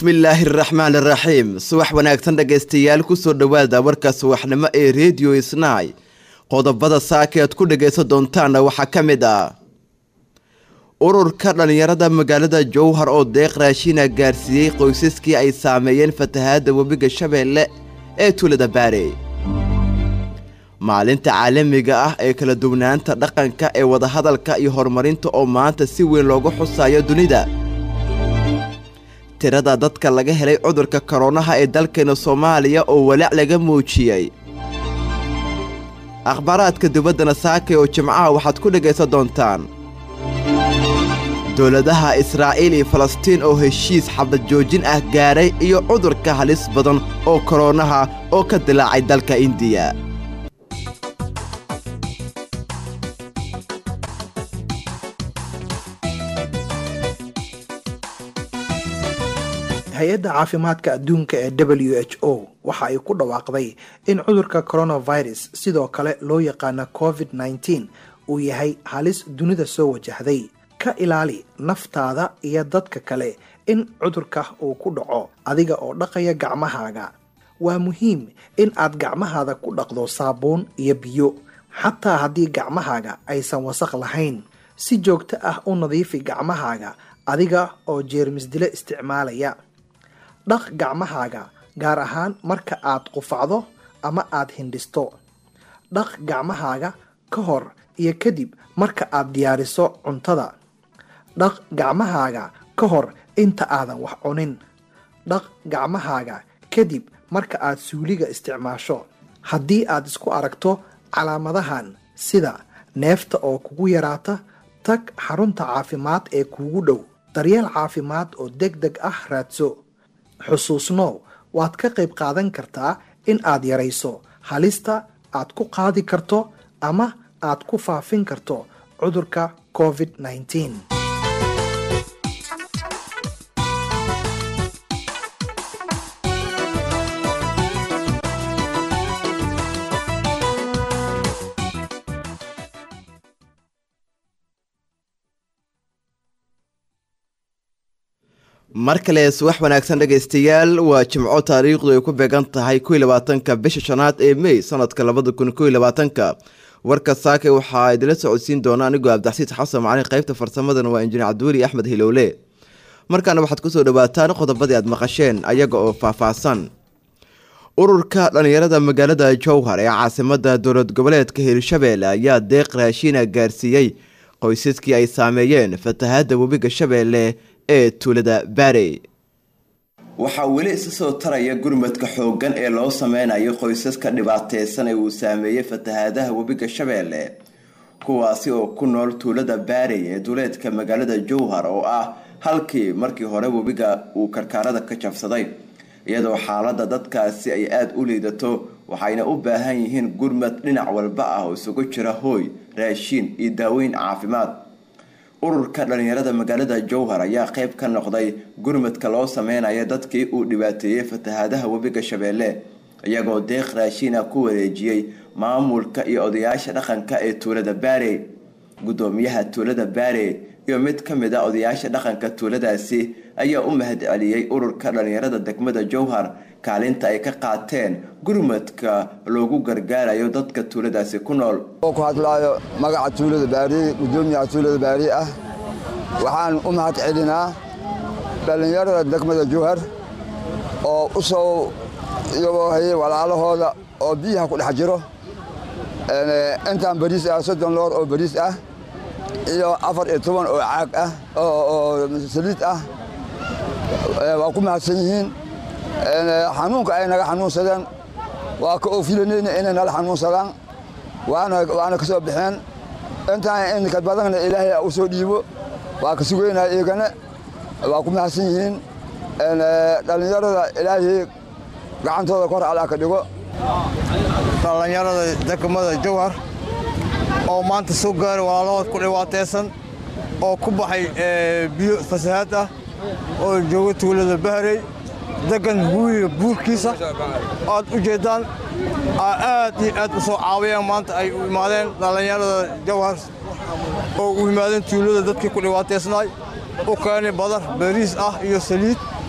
bismillaahi araxmaan iraxiim subax wanaagsan dhegaystayaal kusoo dhowaada warka subaxnimo ee rediyo isnaay qodobada saaka aad ku dhagaysan doontaanna waxaa ka mid ah ururka dhallinyarada magaalada jowhar oo deeq raashiina gaarsiiyey qoysaskii ay saameeyeen fatahaadda webiga shabeelle ee tuulada baare maalinta caalamiga ah ee kala duwanaanta dhaqanka ee wadahadalka iyo horumarinta oo maanta si weyn loogu xusayo dunida tirada dadka laga helay cudurka koronaha ee dalkeena soomaaliya oo walaac laga muujiyey akhbaaraadka dibaddana saakay oo jimcaha waxaad ku dhegaysan doontaan dowladaha israa'iil iyo falastiin oo heshiis xabad joojin ah gaaray iyo cudurka halis badan oo koronaha oo ka dilaacay dalka indiya hay-adda caafimaadka adduunka ee w h o waxa ay ku dhawaaqday in cudurka coronavirus sidoo kale loo yaqaano covid nneteen uu yahay halis dunida soo wajahday ka ilaali naftaada iyo dadka kale in cudurka uu ku dhaco adiga oo dhaqaya gacmahaaga waa muhiim in aad gacmahaada ku dhaqdo saabuun iyo biyo xataa haddii gacmahaaga aysan wasaq lahayn si joogto ah u nadiifi gacmahaaga adiga oo jeermisdilo isticmaalaya dhaq gacmahaaga gaar ahaan marka aad qufacdo ama aad hindhisto dhaq gacmahaaga ka hor iyo kadib marka aad diyaariso cuntada dhaq gacmahaaga ka hor inta aadan wax cunin dhaq gacmahaaga kadib marka aad suuliga isticmaasho haddii aad isku aragto calaamadahan sida neefta oo kugu yaraata tag xarunta caafimaad ee kuugu dhow daryeel caafimaad oo deg deg ah raadso xusuusnow waad ka qayb qaadan kartaa in aad yarayso halista aad ku qaadi karto ama aad ku faafin karto cudurka covid nneteen mar kale subax wanaagsan dhegaystayaal waa jimco taariikhdu ay ku beegan tahay kow iyo labaatanka bisha shanaad ee mey sanadka labada kun kow iyo labaatanka warka saake waxaa idila socodsiin doona anigoo abdaxsiid xasan macalin qaybta farsamadana waa injineer cabdiweli axmed hilowle markaana waxaad kusoo dhawaataan qodobadii aad maqasheen ayaga oo faahfaahsan ururka dhallinyarada magaalada jowhar ee caasimada dowlad goboleedka hirshabeelle ayaa deeq raashiina gaarsiiyey qoysaskii ay saameeyeen fatahaadda webiga shabeelle ee tuulada baarey waxaa weli isa soo taraya gurmadka xooggan ee loo sameynayo qoysaska dhibaateysan ee uu saameeyey fatahaadaha webiga shabeelle kuwaasi oo ku nool tuulada baarey ee duleedka magaalada jowhar oo ah halkii markii hore webiga uu karkaarada ka jabsaday iyadoo xaalada dadkaasi ay aada u liidato waxayna u baahan yihiin gurmad dhinac walba ah oo isugu jira hooy raashiin iyo daaweyn caafimaad ururka dhallinyarada magaalada jowhar ayaa qayb ka noqday gurmadka loo sameynaya dadkii uu dhibaateeyey fatahaadaha webiga shabeelle iyagoo deeq raashiina ku wareejiyey maamulka iyo odayaasha dhaqanka ee tuulada baare gudoomiyaha tuulada baare iyo mid ka mid a odayaasha dhaqanka tuuladaasi ayaa u mahad celiyey ururka dhallinyarada degmada jowhar kaalinta ay ka qaateen gurmadka loogu gargaarayo dadka tuuladaasi ku nool ku hadlaayo magaca tuulada baariye gudoomiyaha tuulada baariye ah waxaan u mahad celinaa dhallinyarada degmada jowhar oo u soo iyagoo hayay walaalahooda oo biyaha ku dhex jiro intaan bariis ah soddon loor oo bariis ah iyo afar iyo toban oo caag ah oo saliid ah waa ku mahadsan yihiin xanuunka ay naga xanuunsadeen waa ka oofilanayna inay nala xanuunsadaan waana ka soo baxeen intaan inka badanna ilaahay u soo dhiibo waa ka sugeynaa iyagana waa ku mahadsan yihiin dhallinyarada ilaahay gacantooda kor alaa ka dhigo dhallinyarada degmada jowhar oo maanta soo gaaray walaalahood ku dhibaataysan oo ku baxay biyo fasahaad ah oo jooga tuulada bahrey degan huwiga buurkiisa aad u jeeddaan aad iyo aad u soo caawiyeen maanta ay u imaadeen dhallinyarada jawhar oo u yimaadeen tuulada dadkii ku dhibaataysnaay u keenay badar bariis ah iyo saliid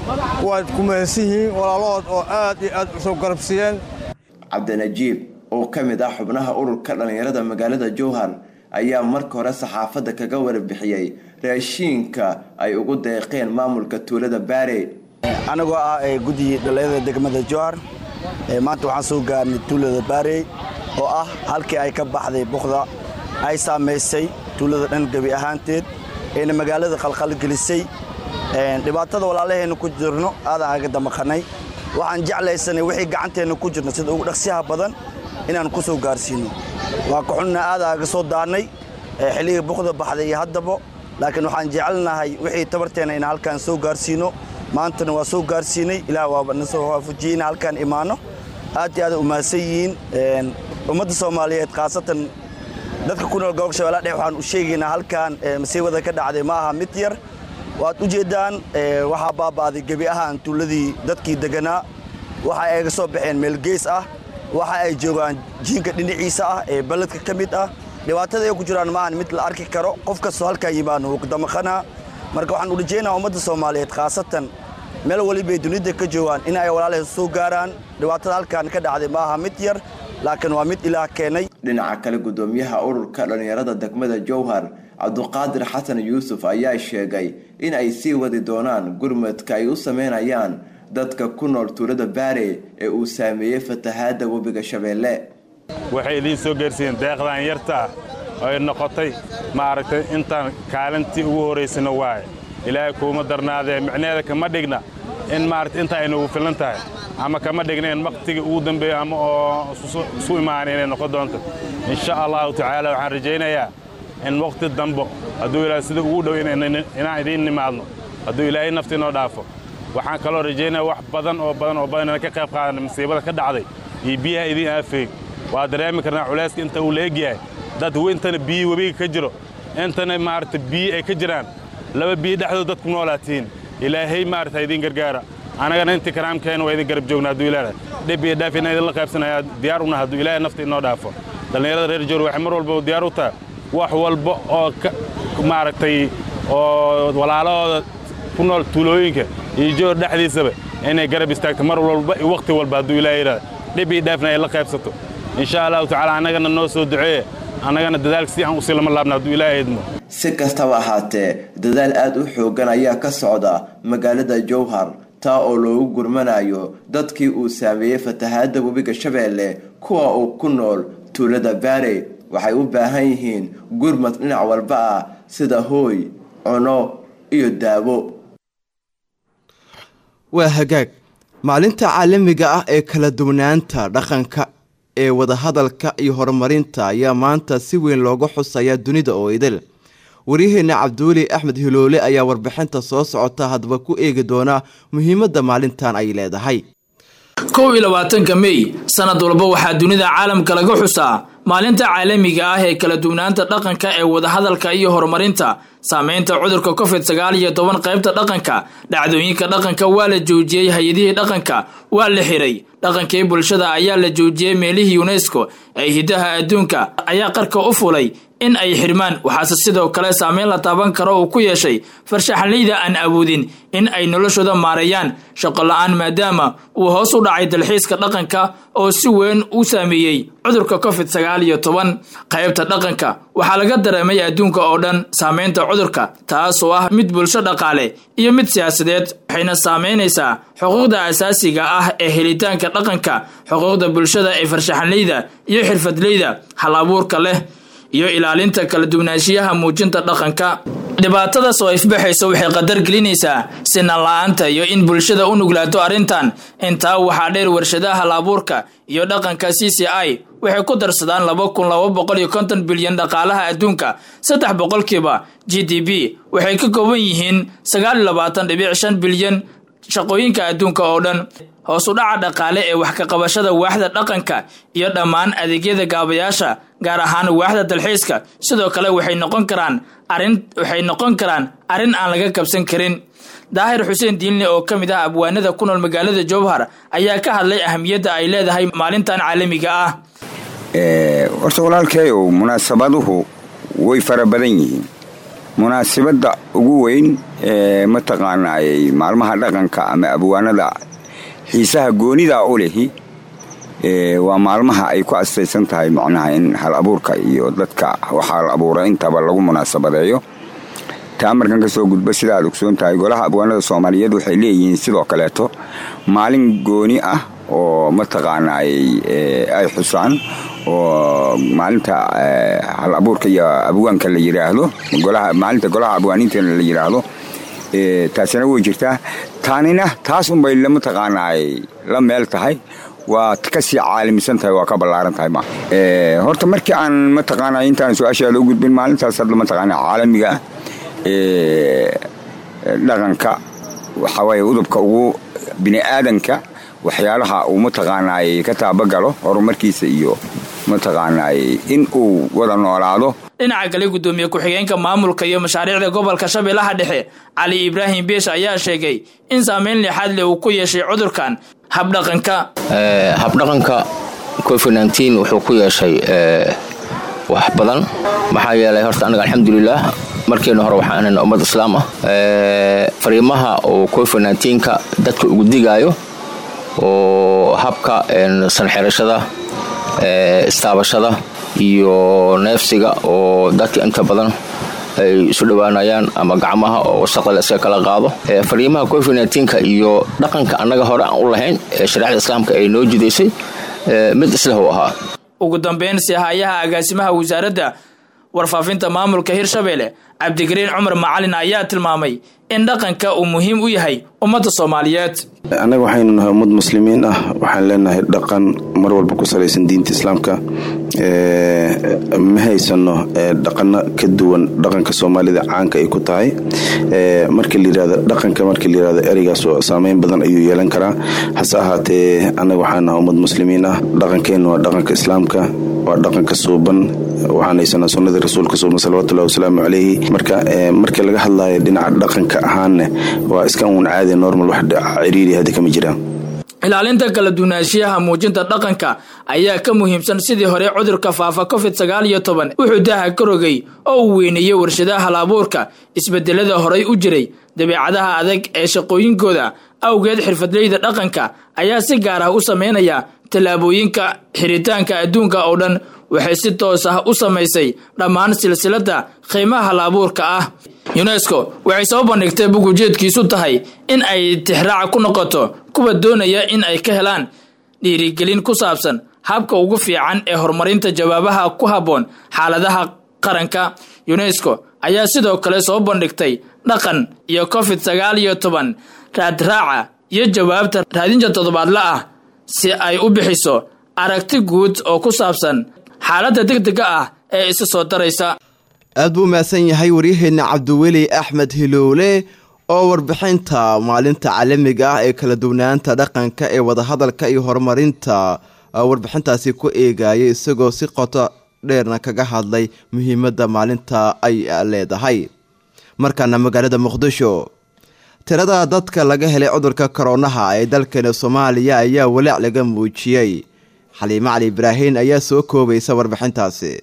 waad ku mahadsan yihiin walaalahood oo aad iyo aad usoo garabsiiyeen cabdinajiib oo ka mid ah xubnaha ururka dhallinyarada magaalada jowhar ayaa marka hore saxaafadda kaga warbixiyey raashiinka ay ugu deeqeen maamulka tuulada baare anigoo ah guddigii dhallinyarada degmada jowhar maanta waxaan soo gaarnay tuulada baarey oo ah halkii ay ka baxday buqda ay saamaysay tuulada dhan gebi ahaanteed eena magaalada qalqalgelisay dhibaatada walaalaheenna ku jirno aadaan aga damaqanay waxaan jeclaysanay wixii gacanteenna ku jirno sida ugu dhaqsiyaha badan inaan ku soo gaarsiino waa ka xunna aadaan aga soo daannay xilligii buqda baxday iyo haddaba laakiin waxaan jecelnahay wixii tabarteenna inaan halkaan soo gaarsiino maantana waa soo gaarsiinay ilaah waaba na soo waafajiyey in halkaan imaano aad iyo aad u mahadsan yihiin ummadda soomaaliyeed khaasatan dadka ku nool gobolka shabeellaha dhexe waxaan u sheegaynaa halkaan masiibada ka dhacday ma aha mid yar waad u jeeddaan waxaa baaba'day gebi ahaan tuuladii dadkii deganaa waxa ay ga soo baxeen meel gees ah waxa ay joogaan jiinka dhinaciisa ah ee beledka ka mid ah dhibaatada ay ku jiraan maahan mid la arki karo qof kastoo halkaa yimaano wuu damaqanaa marka waxaan u rajaynaa ummadda soomaaliyeed khaasatan meel walibay dunida ka joogaan in ay walaalahay soo gaaraan dhibaatada halkaan ka dhacday ma aha mid yar laakiin waa mid ilaah keenay dhinaca kale gudoomiyaha ururka dhallinyarada degmada jowhar cabduqaadir xasan yuusuf ayaa sheegay in ay sii wadi doonaan gurmadka ay u sameynayaan dadka ku nool tuulada baare ee uu saameeyey fatahaadda webiga shabeelle waxay idiin soo gaarsiiyeen deeqdan yarta ah oo ay noqotay maaragtay intaan kaalintii ugu horraysana waaye ilaahay kuuma darnaadee micneheeda kama dhigna in maaragta intaa ay nagu filan tahay ama kama dhigna in waqtigii ugu dambeeyo ama oo isu imaana inay noqon doonto insha allahu tacaala waxaan rajaynayaa in waqti dambo hadduu ilaahay sida ugu dhow inaan idiin nimaadno hadduu ilaahay nafti inoo dhaafo waxaan kaloo rajaynaya wax badan oo badan oo badan inaan ka qayb qaadana masiibada ka dhacday iyo biyaha idiin aafeeg waa dareemi karnaa culayska inta uu leegyahay dad intana biyi webiga ka jiro intana maaragta biyi ay ka jiraan laba biyi dhexdood dadku noolaatiin ilaahay maarata idiin gargaara annagana intii karaamkeena waa idin garab joogna hadduu ilaahay dhib iyo dhaaf inaan idinla qaybsanayaa diyaar una hadduu ilaahay nafta inoo dhaafo dhallinyarada reer joor waxay mar walba diyaar u tahay wax walba oo maaragtay oo walaalahooda ku nool tuulooyinka iyo joor dhexdiisaba inay garab istaagto mar walba iyo wakhti walba hadduu ilaahay yidhahda dhib iyo dhaafna ay la qaybsato insha allahu tacaala annagana noo soo duceeye annagana dadaalka si aan usii lama laabna hadduu ilaahay idmo si kastaba ahaatee dadaal aad u xooggan ayaa ka socda magaalada jowhar taa oo loogu gurmanayo dadkii uu saameeyey fatahaadda webiga shabeelle kuwa uu ku nool tuulada baare waxay u baahan yihiin gurmad dhinac walba ah sida hooy cuno iyo daawo waa hagaag maalinta caalamiga ah ee kala duwanaanta dhaqanka ee wadahadalka iyo horumarinta ayaa maanta si weyn looga xusaya dunida oo idil waryaheena cabdiweli axmed hiloole ayaa warbixinta soo socota haddaba ku eegi doona muhiimadda maalintan ay leedahay kow iyo labaatanka mey sanad walba waxaa dunida caalamka laga xusaa maalinta caalamiga ah ee kala duwanaanta dhaqanka ee wadahadalka iyo horumarinta saameynta cudurka covid sagaal iyo toban qaybta dhaqanka dhacdooyinka dhaqanka waa la joojiyey hay-adihii dhaqanka waa la xiray dhaqankii bulshada ayaa la joojiyey meelihii unesco ee hidaha adduunka ayaa qarka u fulay in ay xirmaan waxaase sidoo kale saameyn la taaban karo uu ku yeeshay farshaxanleyda aan awoodin in ay noloshooda maareeyaan shaqo la-aan maadaama uu hoos u dhacay dalxiiska dhaqanka oo si weyn u saameeyey cudurka covid sagaal iyo toban qaybta dhaqanka waxaa laga dareemay adduunka oo dhan saameynta cudurka taasoo ah mid bulsho dhaqaale iyo mid siyaasadeed waxayna saameynaysaa xuquuqda asaasiga ah ee helitaanka dhaqanka xuquuqda bulshada ee farshaxanleyda iyo xirfadleyda hal abuurka leh iyo ilaalinta kala duwanaanshiyaha muujinta dhaqanka dhibaatadaas oo ifbaxaysa waxay qadar gelinaysaa sinan la-aanta iyo in bulshada u nuglaato arrintan intaa waxaa dheer warshadaha hal-abuurka iyo dhaqanka c c i waxay ku darsadaan laba kun laba boqol iyo konton bilyan dhaqaalaha adduunka saddex boqolkiiba g d b waxay ka kooban yihiin sagaal iyo labaatan dhibic shan bilyan shaqooyinka adduunka oo dhan hoos u dhaca dhaqaale ee wax ka qabashada waaxda dhaqanka iyo dhammaan adeegyada gaabayaasha gaar ahaan waaxda dalxiiska sidoo kale waxay noqon karaan arin waxay noqon karaan arrin aan laga kabsan karin daahir xuseen diinle oo ka mid ah abwaanada ku nool magaalada jowhar ayaa ka hadlay ahamiyadda ay leedahay maalintan caalamiga ah horta walaalkeeyow munaasabaduhu way fara badan yihiin munaasabadda ugu weyn ee mataqaanaayey maalmaha dhaqanka ama abwaanada xiisaha goonida u lehi waa maalmaha ay ku astaysan tahay macnaha in hal abuurka iyo dadka waxaa la abuura intaba lagu munaasabadeeyo taa markan ka soo gudba sida aad ogsoon tahay golaha abwaanada soomaaliyeed waxay leeyihiin sidoo kaleeto maalin gooni ah oo mataqaanaayey ay xusaan oo maalinta hal abuurka iyo abwaanka la yidhaahdo maalinta golaha abwaaniintana la yidhaahdo taasina way jirtaa taanina taas unbay mataqaanaay la meel tahay waa kasii caalamisan tahay waa ka ballaaran tahay ma horta markii aan mataqaana intaan su-aashaada u gudbin maalintaas hadda mataqaana caalamiga dhaqanka waxawaaye udubka ugu bini aadanka waxyaalaha uu mataqaanaay ka taabagalo horumarkiisa iyo mataqaanaay in uu wada noolaado dhinaca kale guddoomiye ku-xigeenka maamulka iyo mashaariicda gobolka shabeellaha dhexe cali ibraahim biish ayaa sheegay in saameyn lixaad leh uu ku yeeshay cudurkan habdhaqanka habdhaqanka covid nteen wuxuu ku yeeshay wax badan maxaa yeelay horta anaga alxamdulilah markeena hore waxaan ahayn ummad islaam ah fariimaha oo covid nteenka dadka ugu digaayo oo habka sanxirashada istaabashada iyo neefsiga oo dadka inta badan ay isu dhowaanayaan ama gacmaha oo wasaqda la iska kala qaado fariimaha covid nteenka iyo dhaqanka annaga hore aan u lahayn ee shareecda islaamka ay noo jidaysay mid isleh u ahaa ugu dambeyn sihayaha agaasimaha wasaaradda warfaafinta maamulka hirshabeelle cabdigariin cumar macalin ayaa tilmaamay in dhaqanka uu muhiim u yahay ummadda soomaaliyeed annaga waxaynu nahay ummad muslimiin ah waxaan leenahay dhaqan mar walba ku salaysan diinta islaamka ma haysano dhaqano ka duwan dhaqanka soomaalida caanka ay ku tahay marka layirahdo dhaqanka marka layirahdo ereygaas saameyn badan ayuu yeelan karaa hase ahaatee annaga waxaan nahay ummad muslimiin ah dhaqankeennu waa dhaqanka islaamka waa dhaqanka suuban waxaan haysanaa sunnadii rasuulka suuban salawatullahi wasalaamu calayhi marka markii laga hadlayo dhinaca dhaqanka ahaanne waa iska uun caadi normal wax ciriiri hadda kama jiraan ilaalinta kala duwanaanshiyaha muujinta dhaqanka ayaa ka muhiimsan sidii hore cudurka faafa covid sagaal iyo toban wuxuu daaha ka rogay oo uu weyneeyey warshadaha halabuurka isbedelada horay u jiray dabeecadaha adag ee shaqooyinkooda awgeed xirfadleyda dhaqanka ayaa si gaar ah u sameynaya tallaabooyinka xiritaanka adduunka oo dhan waxay si toos ah u samaysay dhammaan silsiladda qiimaha halabuurka ah yunesko waxay soo bandhigtay bug ujeedkiisu tahay in ay tixraaca ku noqoto kuwa doonaya in ay ka helaan dhiirigelin ku saabsan habka ugu fiican ee horumarinta jawaabaha ku habboon xaaladaha qaranka yunesko ayaa sidoo kale soo bandhigtay dhaqan iyo covid sagaal iyo toban raadraaca iyo jawaabta raadinta toddobaadla ah si ay u bixiso aragti guud oo ku saabsan xaaladda degdega ah ee isa soo daraysa aad buu mahadsan yahay waryaheenna cabdiweli axmed hiloole oo warbixinta maalinta caalamiga ah ee kala duwanaanta dhaqanka ee wadahadalka iyo horumarinta warbixintaasi ku eegayay isagoo si qoto dheerna kaga hadlay muhiimadda maalinta ay leedahay markaana magaalada muqdisho tirada dadka laga helay cudurka koronaha ee dalkeena soomaaliya ayaa walaac laga muujiyey xaliimo cali ibraahin ayaa soo koobaysa warbixintaasi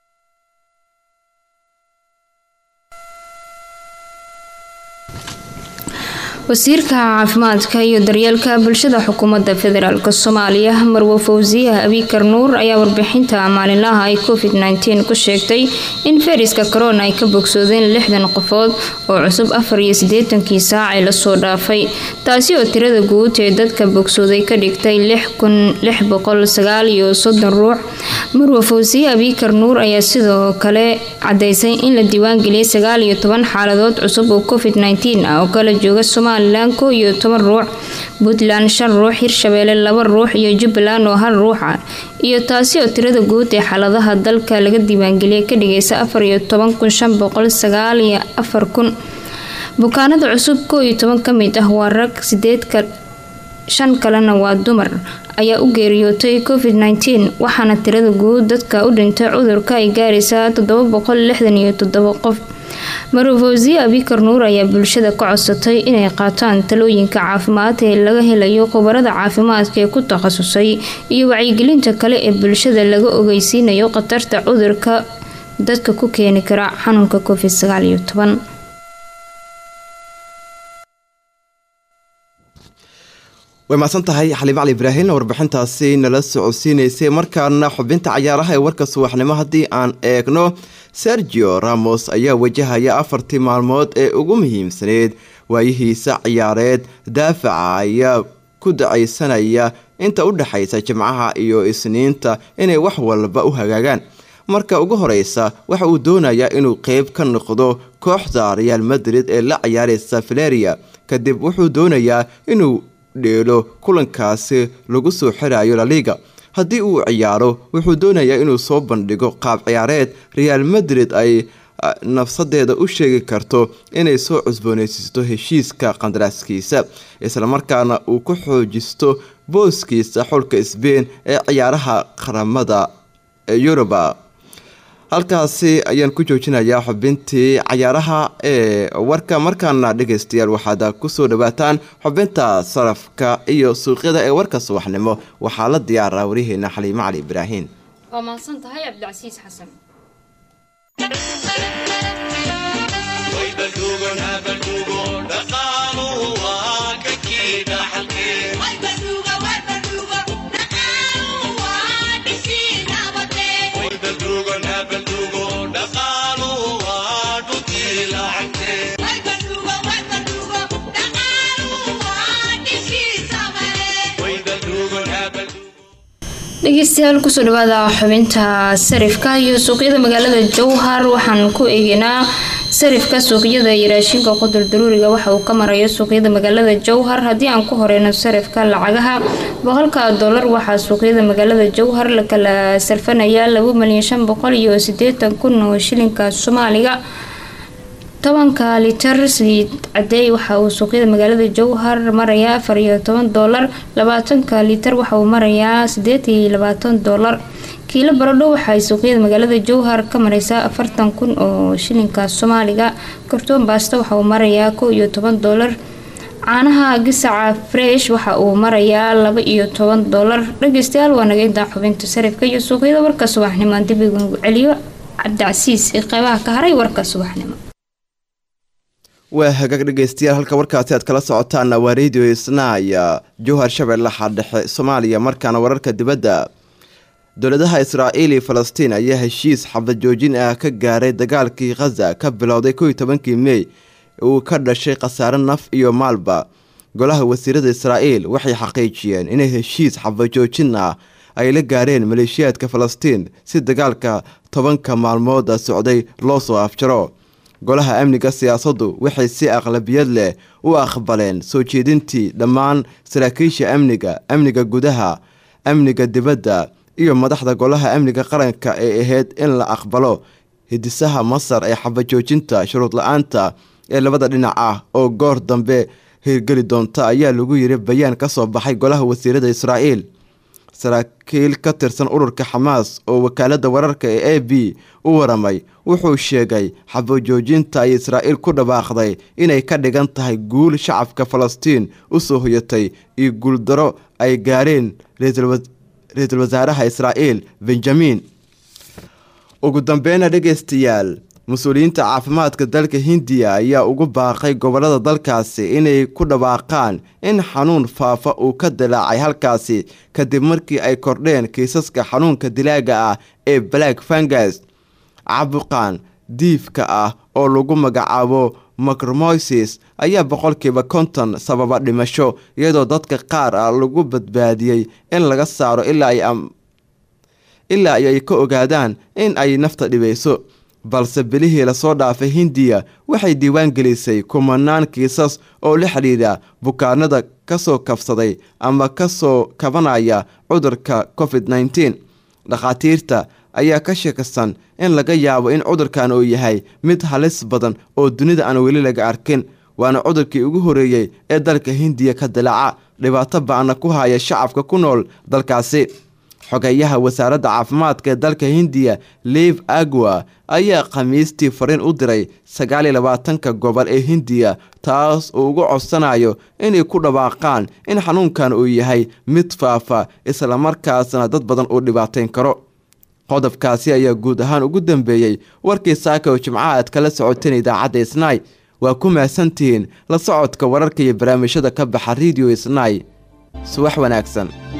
wasiirka caafimaadka iyo daryeelka bulshada xukuumadda federaalk soomaaliya marwe fawsiyaha abikar nuur ayaa warbixinta maalinlaha ay covid nteen ku sheegtay in fayraska corona ay ka bogsoodeen lixdan qofood oo cusub afar iyo siddeetankii saacee lasoo dhaafay taasi oo tirada guud ee dadka bogsooday ka dhigtay lix kun lix boqol sagaal iyo soddon ruux marwe fawsiye abikar nuur ayaa sidoo kale cadaysay in la diiwaangeliyay sagaal iyo toban xaaladood cusub oo covid nteen ah oo kala jooga somalilan kow iyo toban ruux puntland shan ruux hirshabeelle laba ruux iyo jubbaland oo hal ruux ah iyo taasi oo tirada guud ee xaaladaha dalka laga diiwaangeliyay ka dhigaysa afar iyo toban kun shan boqol sagaal iyo afar kun bukaanada cusub kow iyo toban ka mid ah waa rag sideedka shan kalena waa dumar ayaa u geeriyootay covid nteen waxaana tirada guud dadka u dhintay cudurka ay gaaraysaa toddoba boqol lixdan iyo toddoba qof marofosiye abikar nuur ayaa bulshada ka codsatay inay qaataan talooyinka caafimaad ee laga helayo khubarada caafimaadka ee ku takhasusay iyo wacyigelinta kale ee bulshada laga ogeysiinayo khatarta cudurka dadka ku keeni kara xanuunka covid sagaal iyo toban way mahadsan tahay xaliim cali ibraahin warbixintaasi nala socodsiinaysay markaana xubinta cayaaraha ee warka subaxnimo haddii aan eegno sergio ramos ayaa wajahaya afartii maalmood ee ugu muhiimsaneyd waayihiisa ciyaareed daafaca ayaa ku dacaysanaya inta u dhexaysa jimcaha iyo isniinta inay wax walba u hagaagaan marka ugu horeysa waxa uu doonayaa inuu qeyb ka noqdo kooxda real madrid ee la ciyaareysa valeria kadib wuxuu doonayaa inuu dheelo kulankaasi lagu soo xirayo laliga haddii uu ciyaaro wuxuu doonayaa inuu soo bandhigo qaab ciyaareed real madrid ay nafsadeeda u sheegi karto inay soo cusbooneysiisto heshiiska qandaraaskiisa islamarkaana uu ku xoojisto booskiisa xulka sbein ee ciyaaraha qaramada yuruba halkaasi ayaan ku joojinayaa xubintii cayaaraha ee warka markaana dhegeystayaal waxaad kusoo dhawaataan xubinta sarafka iyo suuqyada ee warka subaxnimo waxaa la diyaaraa wariyaheena xaliimo cali ibraahin waa mahadsan tahay cabdicasiis xasan dhegeystayaal kusoo dhawaada xubinta sarifka iyo suuqyada magaalada jowhar waxaan ku eegeynaa sarifka suuqyada iyo raashinka qudul daruuriga waxa uu ka marayo suuqyada magaalada jowhar haddii aan ku horeyno sarifka lacagaha boqolka dolar waxaa suuqyada magaalada jowhar la kala sarfanayaa laba milyan shan boqol iyo sideetan kun oo shilinka soomaaliga tobanka litar saliid cadeey waxa uu suuqyada magaalada jowhar marayaa afar iyo toban doolar labaatanka litar waxa uu marayaa sideed iyo labaatan doolar kiilo baradho waxaay suuqyada magaalada jowhar ka mareysaa afartan kun oo shilinka soomaaliga kartoon baasta waxa uu marayaa kow iyo toban doolar caanaha gisaca fresh waxa uu marayaa laba iyo toban doolar dhageystayaal waa naga intaa xubinta sarifka iyo suuqyada warka subaxnimo aan dib igu celiyo cabdicasiis ee qeybaha ka haray warka subaxnimo waa hagaag dhegeystayaal halka warkaasi aad kala socotaana waa radio isnaaya jowhar shabeellaha dhexe soomaaliya markaana wararka dibadda dowladaha israa'iil iyo falastiin ayaa heshiis xabad joojin ah ka gaaray dagaalkii khaza ka bilowday kow iyo tobankii mey uu ka dhashay khasaare naf iyo maalba golaha wasiirada israa'iil waxay xaqiijiyeen inay heshiis xabad joojin ah ay la gaareen maleeshiyaadka falastiin si dagaalka tobanka maalmooda socday loo soo afjaro golaha amniga siyaasaddu waxay si aqlabiyad leh u aqbaleen soo jeedintii dhammaan saraakiisha amniga amniga gudaha amniga dibadda iyo madaxda golaha amniga qaranka ee ahayd in la aqbalo hidisaha masar ee xabajoojinta shuruud la-aanta ee labada dhinac ah oo goor dambe hirgeli doonta ayaa lagu yiri bayaan ka soo baxay golaha wasiirada israa'iil saraakiil ka tirsan ururka xamaas oo wakaalada wararka ee a b u waramay wuxuu sheegay xabajoojinta ay israa'iil ku dhawaaqday inay ka dhigan tahay guul shacabka falastiin u soo hoyatay iyo guuldaro ay gaareen ra-iisul wasaaraha israa'iil benjamin ugu dambeyna dhegeystayaal mas-uuliyiinta caafimaadka dalka hindiya ayaa ugu baaqay gobolada dalkaasi inay ku dhawaaqaan in xanuun faafa uu ka dilaacay halkaasi kadib markii ay kordheen kiisaska xanuunka dilaaga ah ee black fangas caabuqan diifka ah oo lagu magacaabo macromoysis ayaa boqolkiiba konton sababa dhimasho iyadoo dadka qaar ah lagu badbaadiyey in laga saaro ilaa ay ka ogaadaan in ay nafta dhibayso balse bilihii lasoo dhaafay hindiya waxay diiwaan gelisay kumanaan kiisas oo la xidhiidha bukaanada kasoo kabsaday ama kasoo kabanaya cudurka covid nneteen dhakhaatiirta ayaa ka sheekaysan in laga yaabo in cudurkan uu yahay mid halis badan oo dunida aan weli laga arkin waana cudurkii ugu horeeyey ee dalka hindiya ka dilaaca dhibaato ba-ana ku haya shacabka ku nool dalkaasi xogeyaha wasaaradda caafimaadka ee dalka hindiya liv agwa ayaa khamiistii fariin u diray sagaaliyo labaatanka gobol ee hindiya taas uu uga codsanayo inay ku dhawaaqaan in xanuunkan uu yahay mid faafa islamarkaasna dad badan uu dhibaateyn karo qodobkaasi ayaa guud ahaan ugu dambeeyey warkii saaka oo jimcaha aad kala socoteen idaacadda isnaay waa ku mahadsantihiin la socodka wararka iyo barnaamijyada ka baxa rediyo isnaay subax wanaagsan